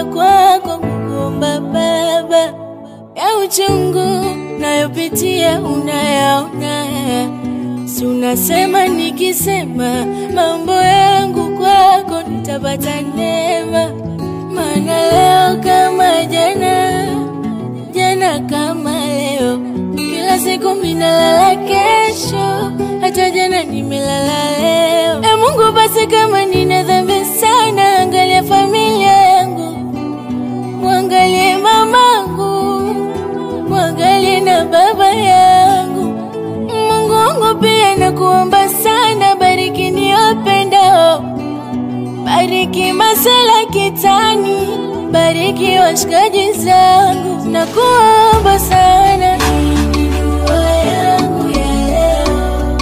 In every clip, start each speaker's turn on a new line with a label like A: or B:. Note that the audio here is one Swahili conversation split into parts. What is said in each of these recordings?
A: nimekuja kwako kukuomba Baba, ya uchungu nayopitia unayaona, si unasema nikisema mambo yangu kwako nitapata neema, maana leo kama jana, jana kama leo, kila siku minalala kesho, hata jana nimelala leo. E Mungu, basi kama nina dhambi sana, angalia familia yangu, mwangalie mamangu, mwangalie na baba yangu. Mungu wangu pia nakuomba sana, bariki niwapendao, bariki masela kitani, bariki washikaji zangu, nakuomba sana. Hii ni dua yangu ya leo.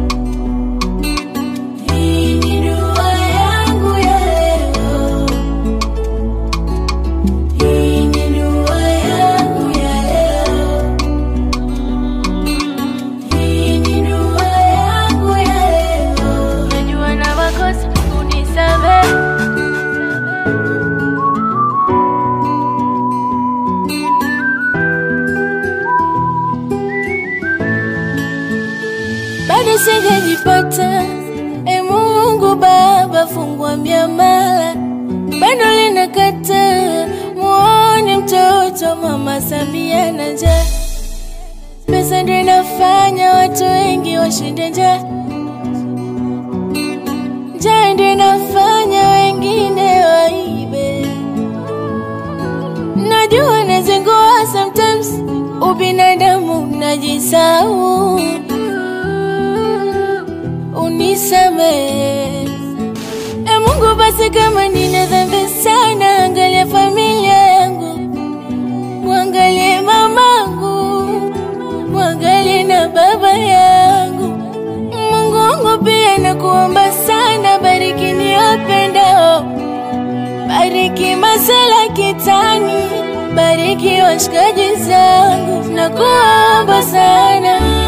A: Hii ni dua yangu ya leo. Hii ni dua yangu ya leo. Hii ni dua yangu ya leo. Najua na makosa, unisamehe. bado sijajipata. E Mungu Baba, fungua miamala, bado linakata. Muone mtoto mama Samia na njaa, pesa ndio inafanya watu wengi washinde njaa, njaa ndio inafanya wengine waibe. Najua nazingua sometimes, ubinadamu najisahau unisamehe. E Mungu, basi kama nina dhambi sana, angalia familia yangu, mwangalie mamangu, mwangalie na baba yangu. Mungu wangu pia nakuomba sana, bariki niwapendao, bariki masela kitani, bariki washikaji zangu, nakuomba sana.